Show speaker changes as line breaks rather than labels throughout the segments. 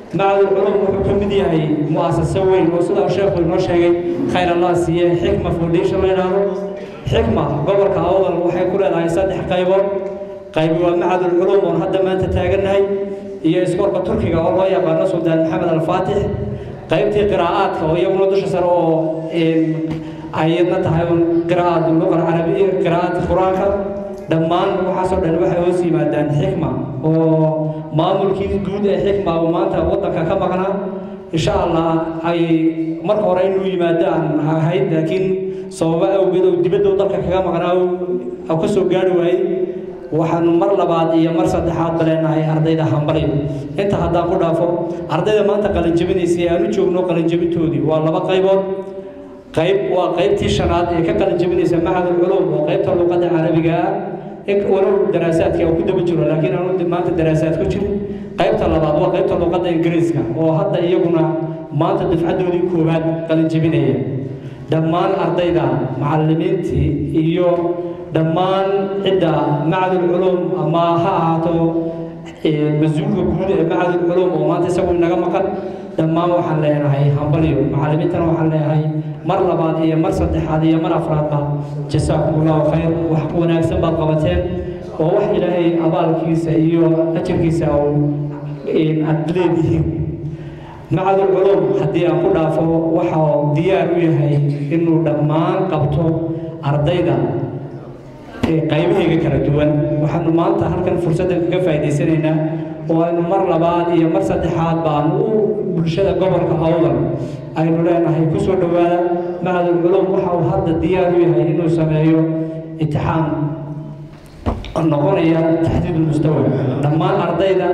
macadul culum wuxuu ka mid yahay mu'asaso weyn oo sidaa sheekhu inoo sheegay khayr allah siiye xikma foundation la yidhaahdo xikma gobolka awdal waxay ku leedahay saddex qaybood qayb waa macadul culum oon hadda maanta taagannahay iyo iskoolka turkiga oo loo yaqaano suldaan maxamed alfaatix qaybtii qiraa'aadka oo iyaguna dusha sare oo ayadna tahay un qiraa'at luqa carabiya qiraa'aadka qur-aanka dhammaan waxaasoo dhan waxay hoos yimaadaan xikma oo maamulkii guud ee xikma oo maanta waddanka ka maqnaa insha allah ay marka hore inuu yimaadaan ahayd laakiin sababo awgeed oo dibadda dalka kaga maqnaa oo ka soo gaari waayey waxaanu mar labaad iyo mar saddexaad baleenahay ardayda hambalyo inta haddaan ku dhaafo ardayda maanta qalinjabinaysa ee aanu joogno qalinjabintoodii waa laba qaybood qayb waa qaybtii shanaad ee ka qalinjabinaysa macadul culum oo qaybta luqadda carabiga ah walow daraasaadka uu ku daba jiro laakiin aanu maanta daraasaad ku jirin qaybta labaad waa qaybta luqadda ingiriiska oo hadda iyaguna maanta dafcaddoodii koowaad qalinjabinaya dhammaan ardayda macallimiintii iyo dhammaan cidda macadul culum ama ha ahaato mas-uulka guud ee macadul culum oo maanta isagu inaga maqan dhammaan waxaan leenahay hambalyo macallimiintana waxaan leenahay mar labaad iyo mar saddexaad iyo mar afraadba jasaakumullahu khayr wax wanaagsan baad qabateen oo wax ilaahay abaalkiisa iyo ajarkiisa aad leedihiin macadul culum haddii aan ku dhaafo waxa diyaar u yahay inuu dhammaan qabto ardayda qaybahayga kala duwan waxaanu maanta halkan fursaddan kaga faa'idaysanaynaa oo aynu mar labaad iyo mar saddexaad baanu u bulshada gobolka awdal aynu leenahay ku soo dhowaada macadul culum waxa uu hadda diyaar u yahay inuu sameeyo imtixaan noqonaya taxdiid mustawa dhammaan ardayda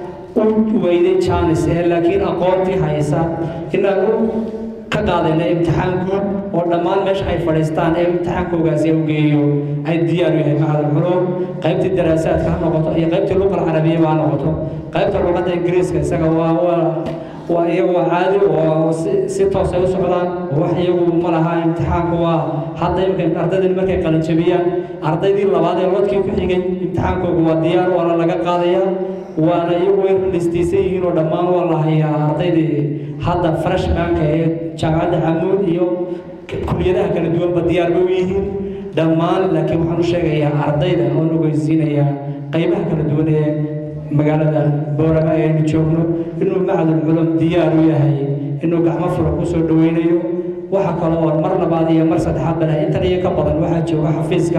u weyday jaanis ee laakiin aqoontii haysa inaanu ka qaadayna imtixaan guud oo dhammaan meesha ay fadhiistaan ee imtixaankoogaasi u geeyo ay diyaar u yahay macadul culum qaybtii daraasaadka ha noqoto iyo qaybtii luqal carabiyaba ha noqoto qaybta luqadda ingiriiska isaga waa waa waa iyagu waa caadi oo si toos ay u socdaan wax iyagu ma laha imtixaanku waa hadda imika ardaydani markay qalinjabiyaan ardaydii labaad ee lodkii ku xigay imtixaankooga waa diyaar waana laga qaadayaa waana iyagu way listaysan yihiin oo dhammaan waa la hayaa ardaydii hadda freshmanka ee jaamacadda xamuud iyo kuliyadaha kala duwanba diyaar bay u yihiin dhammaan laakiin waxaan u sheegayaa ardayda oon ogeysiinayaa qaybaha kala duwan ee magaalada boorama ee aynu joogno inuu macadul culum diyaar u yahay inuu gacmo fura ku soo dhoweynayo waxa kale oo mar labaad iyo mar saddexaad bale intan iyo ka badan waxaa jooga xafiiska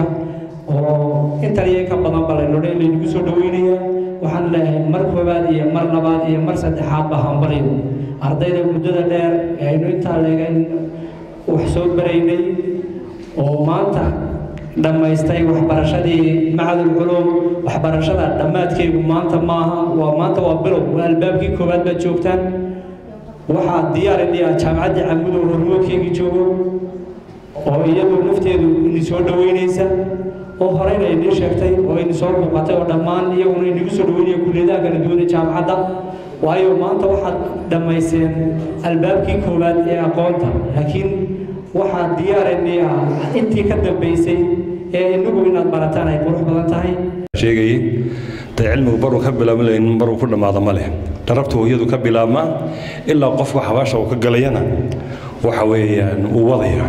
oo intan iyo ka badan bale nodhe laynagu soo dhoweynayaa waxaan leeyahay mar koowaad iyo mar labaad iyo mar saddexaadba hambalyo ardayda muddada dheer ee aynu intaa leegan wax soo baraynay oo maanta dhammaystay waxbarashadii macadul culum waxbarashada dhammaadkeegu maanta maaha waa maanta waa bilow waa albaabkii koowaad baad joogtaan waxaa diyaar idhiya jaamacaddii camudo hormoodkeygii joogo oo iyadu nafteedu ini soo dhoweynaysa oo horeyna inii sheegtay oo ini soo muuqatay oo dhammaan iyaguna inagu soo dhoweynaya kulliyadaha kala duwan ee jaamacadda waayo maanta waxaad dhammayseen albaabkii koowaad ee aqoonta laakiin waxaa diyaar idii ah intii ka dambaysay ee inagu inaad barataan ay qurux badan tahay
sheegayay dee cilmigu baruu ka bilaabma layn baruu ku dhammaada ma leh dharabta hooyadu ka bilaabmaa ilaa qofka xabaasha uu ka galayana waxa weeyaan uu wadaya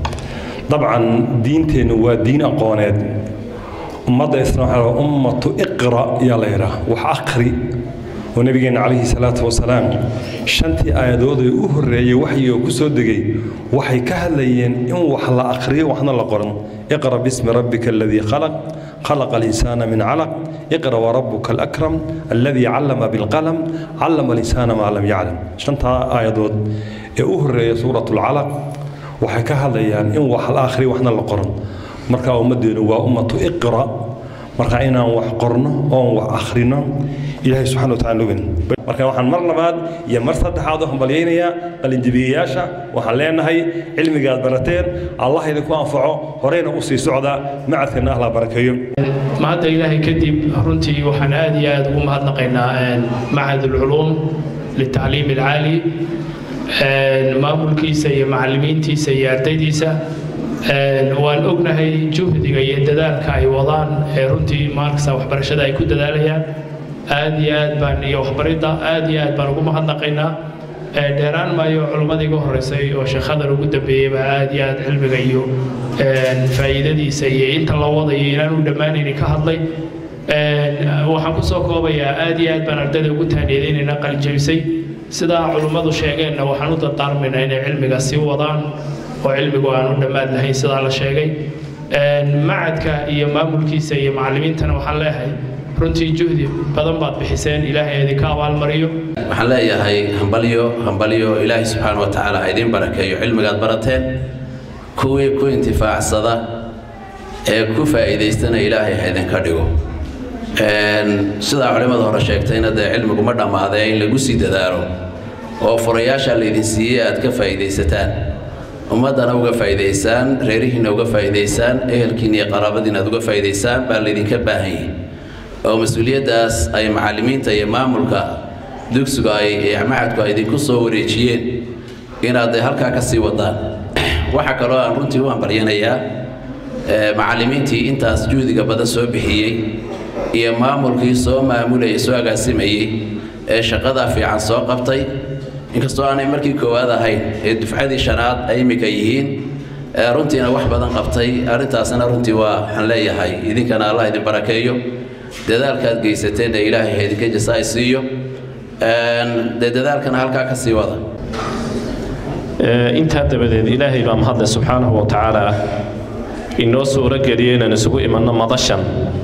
dabcan diinteennu waa diin aqooneed ummadda isna waxaa ummatu iqra yaa la yidhaah wax akhri oo nabigeenna calayhi salaatu wasalaam shantii aayadood ee u horreeyey waxyigoo ku soo degay waxay ka hadlayeen in wax la akhriyo waxna la qoran iqra bismi rabbika aladii khalaq خلق الإنسان من علق اقرأ وربك الأكرم الذي علم بالقلم علم الإنسان ما لم يعلم شنتا آيادود أهر سورة العلق waxay ka hadlayaan in wax la akhriyo waxna la qoran marka ummaddeenu waa ummatu iqra marka inaan wax qorno oon wax akhrino ilaahay subxana wataala nugin marka waxaan mar labaad iyo mar saddexaad u hambalyaynayaa qalinjabiyayaasha waxaan leenahay cilmigaad barateen allah idinku anfaco horeyna u sii socda macadkana allah barakeeyo
maanta ilaahay kadib runtii waxaan aad iyo aad ugu mahadnaqaynaa macad ulculuum litacliim alcaali maamulkiisa iyo macallimiintiisa iyo ardaydiisa waan ognahay juhdiga iyo dadaalka ay wadaan ee runtii maarkasta waxbarashada ay ku dadaalayaan aad iyo aad baan iyo waxbaridda aad iyo aad baan ugu mahadnaqaynaa dheeraan maayo culimmadii iga horreysay oo sheekhadan ugu dambeeyey baa aad iyo aad cilmiga iyo faa'iidadiisa iyo inta la wadayo inaan u dhammaanayni ka hadlay waxaan kusoo koobayaa aad iyo aad baan ardayda ugu taaniyadaynaynaa qalijabisay sidaa culimmadu sheegeenna waxaan u dardaarmaynaa inay cilmiga sii wadaan oo cilmigu aan u dhammaad lahayn sidaa la sheegay macadka iyo maamulkiisa iyo macallimiintana waxaan leeyahay runtii juhdi badan baad bixiseen ilaahay idinka abaalmariyo
waxaan leeyahay hambalyo hambalyo ilaahay subxaana wa tacaala ha idiin barakeeyo cilmigaad barateen kuwii ku intifaacsada ee ku faa'iidaystana ilaahay ha idinka dhigo sidaa culimmada hore sheegtayna dee cilmigu ma dhammaadee in lagu sii dadaalo oo furayaasha laydin siiyey aad ka faa'iidaysataan ummaddana uga faa'iidaysaan reerihiinna uga faa'iidaysaan ehelkiina iyo qaraabadiina aad uga faa'iidaysaan baa laydinka baahan yahay oo mas-uuliyaddaas ay macallimiinta iyo maamulka dugsigu ay macadku ay idinku soo wareejiyeen inaad halkaa ka sii wadaan waxaa kaloo aan runtii u hambalyanayaa macallimiintii intaas juhdiga badan soo bixiyey iyo maamulkii soo maamulayay soo agaasimayey ee shaqadaa fiican soo qabtay inkastoo aanay markii koowaad ahayn ee dufcadii shanaad ay immika yihiin runtiina wax badan qabtay arrintaasna runtii waa waxaan leeyahay idinkana allah idin barakeeyo dadaalkaad geysateenna ilaahay ha idinka jasaay siiyo dee dadaalkana halkaa ka sii wada
intaa dabadeed ilaahay baa mahadle subxaanahu wa tacaala inoo suuro geliyey inaan isugu imanno madashan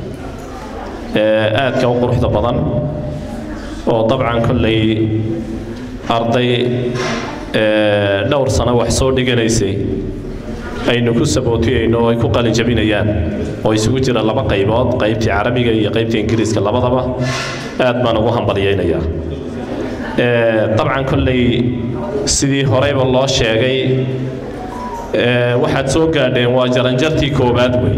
aadka u quruxda badan oo dabcan kollay arday dhowr sano wax soo dhiganaysay aynu ku sabootiyayno oo ay ku qalin jabinayaan oo isugu jira laba qaybood qaybtii carabiga iyo qaybtii ingiriiska labadaba aad baan ugu hambalyaynayaa dabcan kolley sidii horeyba loo sheegay waxaad soo gaadheen waa jaranjartii koowaad wey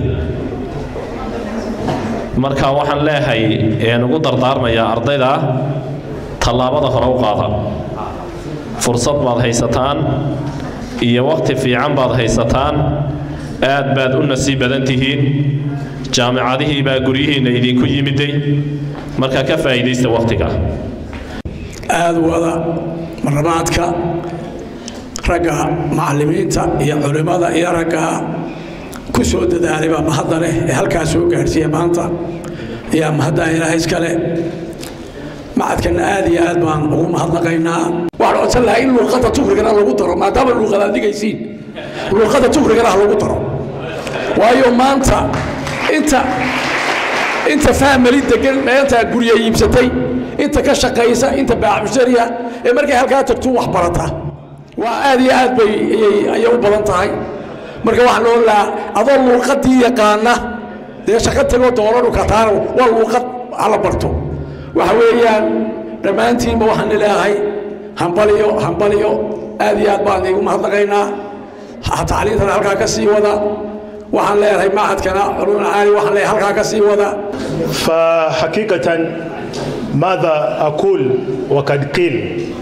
marka waxaan leeyahay een ugu dardaarmayaa ardayda tallaabada hore u qaada fursad baad haysataan iyo wakhti fiican baad haysataan aad baad u nasiib badan tihiin jaamicadihii baa guryihiinna idinku yimiday marka ka faa'iidaysta wakhtiga
aad wada marlabaadka ragga macallimiinta iyo culimmada iyo ragga ku soo dadaalay baa mahadda leh ee halkaa soo gaadhsiiya maanta ayaa mahaddaa ilaahay iska leh macadkana aad iyo aad baan ugu mahadnaqaynaa waxaan codsan lahaa in luuqadda tukrigana lagu daro maadaama luuqad aad dhigaysiin luuqadda tukrigana ha lagu daro waayo maanta inta inta fahmali degan meenta gurya iibsatay inta ka shaqaysa inta baaxmushariya ee markay halkaa tagto wax barata waa aad iyo aad bay ayay u badan tahay marka waxaan loo lahaa adoo luuqadii yaqaana dee shaqo tagoo doolanu kataano waa luuqad hala barto waxa weeyaan dhammaantiinba waxaan leeyahay hambaliyo hambaliyo aad iyo aad baan igu mahadnaqaynaa tacliintana halkaa ka sii wada waxaan leeyahay macadkana culumul caali waxaan leeyahay halkaa ka sii wada
فحقيقة ماذا أقول وقد قيل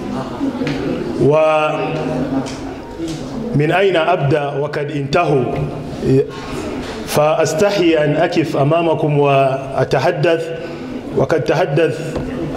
ومن أين أبدأ وقد انتهوا فأستحي أن أكف أمامكم وأتحدث وقد تحدث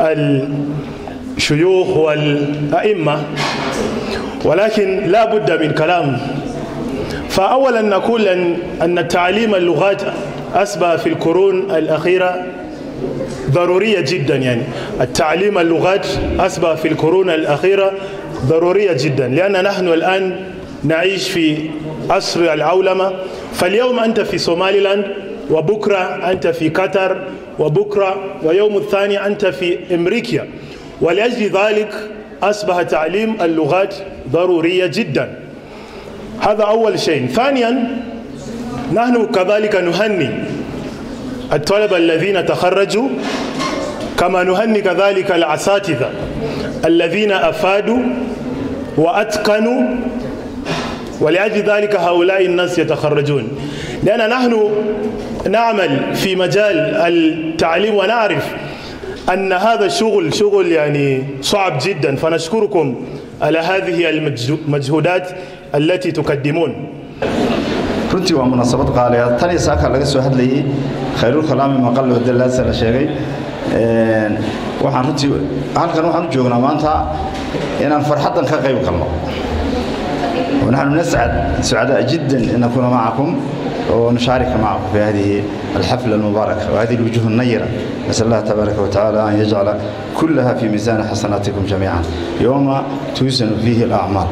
الشيوخ والأئمة ولكن لا بد من كلام فأولا نقول أن أن تعليم اللغات أصبح في القرون الأخيرة ضرورية جدا يعني التعليم اللغات أصبح في القرون الأخيرة ضرورية جدا لأن نحن الآن نعيش في عصر العولمة فاليوم أنت في سوماليلاند وبكرة أنت في قطر وبكرة ويوم الثاني أنت في أمريكا ولأجل ذلك أصبح تعليم اللغات ضرورية جدا هذا أول شيء ثانيا نحن كذلك نهني الطلبة الذين تخرجوا كما نهني كذلك الأساتذة الذين أفادوا وأتقنوا ولأجل ذلك هؤلاء الناس يتخرجون لأن نحن نعمل في مجال التعليم ونعرف أن هذا الشغل شغل يعني صعب جدا فنشكركم على هذه المجهودات التي تقدمون
runtii waa munaasabad qaaliya tan iyo saaka laga soo hadlayey khayrul kalaami maqal wadalaasa la sheegay waxaan runtii halkan waxaan u joognaa maanta inaan farxaddan ka qayb galno ونحن نسعد سعداء جدا أن نكون معكم ونشارك معكم في هذه الحفلة المباركة وهذه الوجوه النيرة نسأل الله تبارك وتعالى أن يجعل كلها في ميزان حسناتكم جميعا يوم توزن فيه الأعمال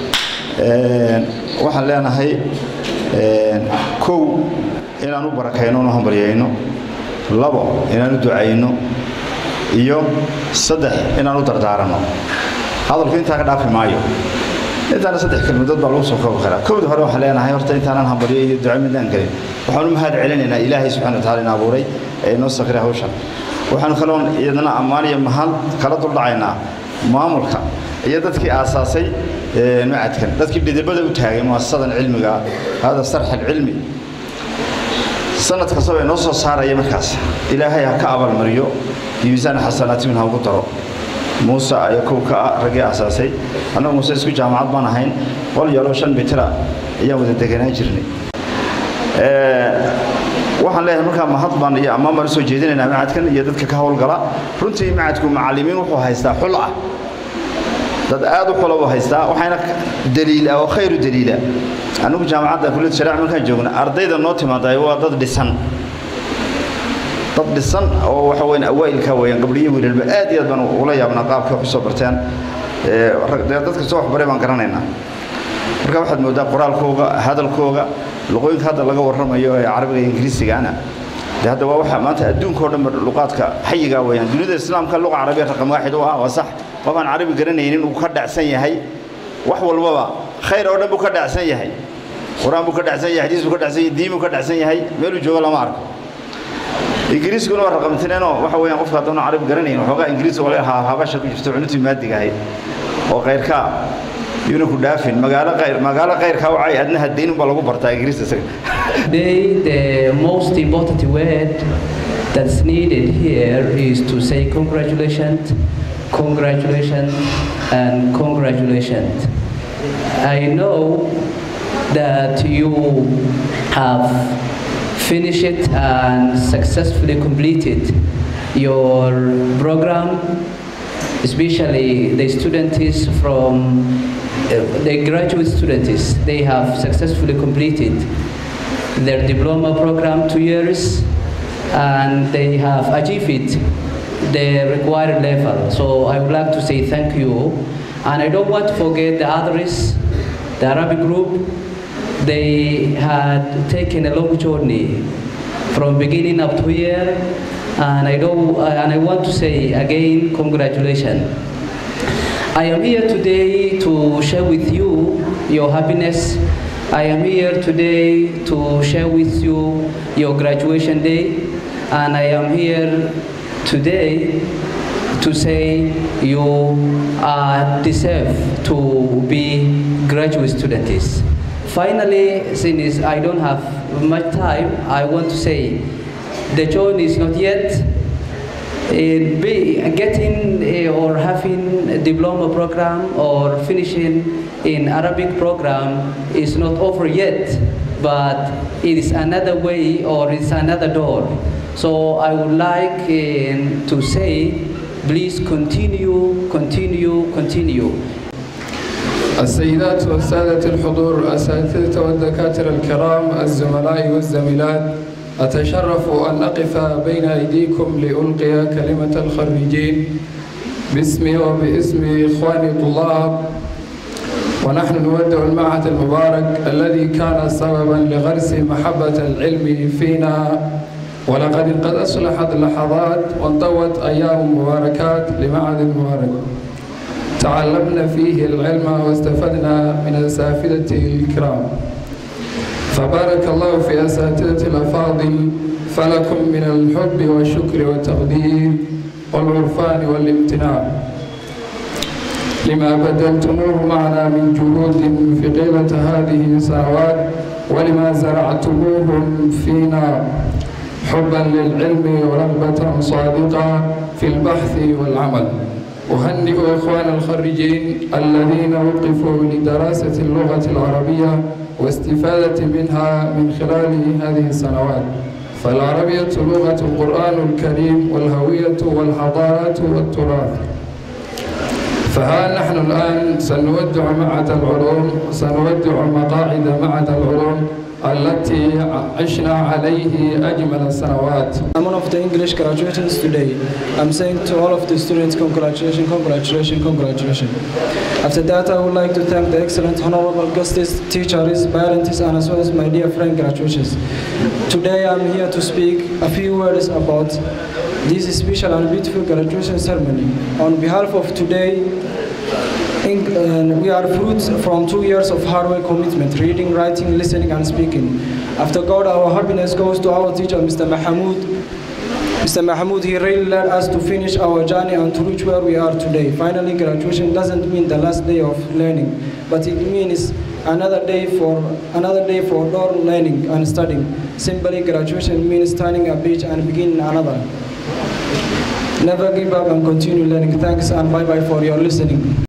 waxaan leenahay kow inaan u barakayno una hambaryayno labo inaan u ducayno iyo saddex inaan u dardaaranno hadalku intaa ka dhaafi maayo intaana saddex kelmadood baa lagu soo koobi karaa kowda hore waxaan leenahay horta intaanan hambalyo iyo duco midaan gelin waxaan u mahad celinaynaa ilaahay subxana wataala in abuuray ee inoo sakray hawshan waxaanu kaloon iyadana ammaan iyo mahad kala duldhacaynaa maamulka iyo dadkii aasaasay macadkan dadkii dhidibada u taagay muasasadan cilmiga hada sarx alcilmi sanad kastaba inoo soo saaraya markaas ilaahay ha ka abaalmariyo iyo miisaan xasanaati min ha ugu daro muuse ayaa kow ka ah raggii aasaasay annagu muuse isku jaamacad baan ahayn qol yaloo shan mitira ayaan wada deganaan jirnay waxaan leeyahay markaa mahad baan iyo ammaan baan usoo jeedinaynaa macadkan iyo dadka ka howlgala runtii macadku macallimiin wuxuu haystaa xul ah dad aad u xula buu haystaa waxayna daliil ah oo khayru daliila anigu jaamacadda kulliyad shariica markaan joogna ardayda noo timaada waa dad dhisan dad dhisan oo waxa weyn awaa'ilka weeyaan gabdhiyo wiilalba aad iyo aad baan ula yaabnaa qaabka wax usoo barteen dadka soo waxbaray baan garanaynaa marka waxaad moodaa qoraalkooga hadalkooga luqooyinka hadda laga warramayo ee carabiga iyo ingiriisigaana de hadda waa waxa maanta adduunkao dhan luqaadka xayigaa weeyaan dunida islaamka luqa carabiya raqam waaxid u ah waa sax qof aan carabi garanaynin uu ka dhacsan yahay wax walbaba khayr oo dhan buu ka dhacsan yahay qur-aan buu ka dhacsan yahay xadiis buu ka dhacsan yahay diin buu ka dhacsan yahay meeluu joogo lama arko ingiriiskuna waa raqamtineenoo waxa weeyaan qofka haddana carabi garanayn waxoogaa ingiriis oo laga habasha ku jirto cunutii maadiga ahayd oo kayrkaa yuuna ku dhaafin magaalo qayr magaalo qayrkaa wacay adna hadayn unbaa lagu bartaa ingiriis isaga
Today, the most important word that's needed here is to say congratulations, congratulations, and congratulations. I know that you have finished and successfully completed your program, especially the students from uh, the graduate students. They have successfully completed their diploma program two years and they have achieved the required level. So I would like to say thank you. And I don't want to forget the others, the Arabic group, they had taken a long journey from beginning up to here. And I, don't, and I want to say again, congratulations. I am here today to share with you your happiness I am here today to share with you your graduation day, and I am here today to say you are deserve to be graduate students. Finally, since I don't have much time, I want to say the journey is not yet. In be, getting uh, or having a diploma program or finishing in Arabic program is not over yet, but it is another way or it's another door. So I would like uh, to say, please continue, continue, continue.
السيدات والسادة الحضور الأساتذة والدكاترة الكرام الزملاء والزميلات أتشرف أن أقف بين أيديكم لألقي كلمة الخريجين باسمي وباسم إخواني الطلاب ونحن نودع المعهد المبارك الذي كان سببا لغرس محبة العلم فينا ولقد قد أصلحت اللحظات وانطوت أيام مباركات لمعهد المبارك تعلمنا فيه العلم واستفدنا من الأساتذة الكرام فبارك الله في أساتذة الأفاضل فلكم من الحب والشكر والتقدير والعرفان والامتنان لما بدلتموه معنا من جهود في طيلة هذه السنوات ولما زرعتموهم فينا حبا للعلم ورغبة صادقة في البحث والعمل أهنئ إخوان الخريجين الذين وقفوا لدراسة اللغة العربية واستفادة منها من خلال هذه السنوات فالعربية لغة القرآن الكريم والهوية والحضارة والتراث فها نحن الآن سنودع معهد العلوم سنودع مقاعد معهد العلوم التي عشنا عليه أجمل السنوات
I'm one of the English graduates today. I'm saying to all of the students, congratulations, congratulations, congratulations. After that, I would like to thank the excellent honorable guests, teachers, parents, and as well as my dear friend graduates. Today, I'm here to speak a few words about this special and beautiful graduation ceremony. On behalf of today, in, uh, we are fruits from two years of hard work commitment, reading, writing, listening, and speaking. After God, our happiness goes to our teacher, Mr. Mahmoud. Mr. Mahmoud, he really led us to finish our journey and to reach where we are today. Finally, graduation doesn't mean the last day of learning, but it means another day for another day for more learning and studying. Simply, graduation means turning a page and beginning another. Never give up and continue learning. Thanks and bye bye for your listening.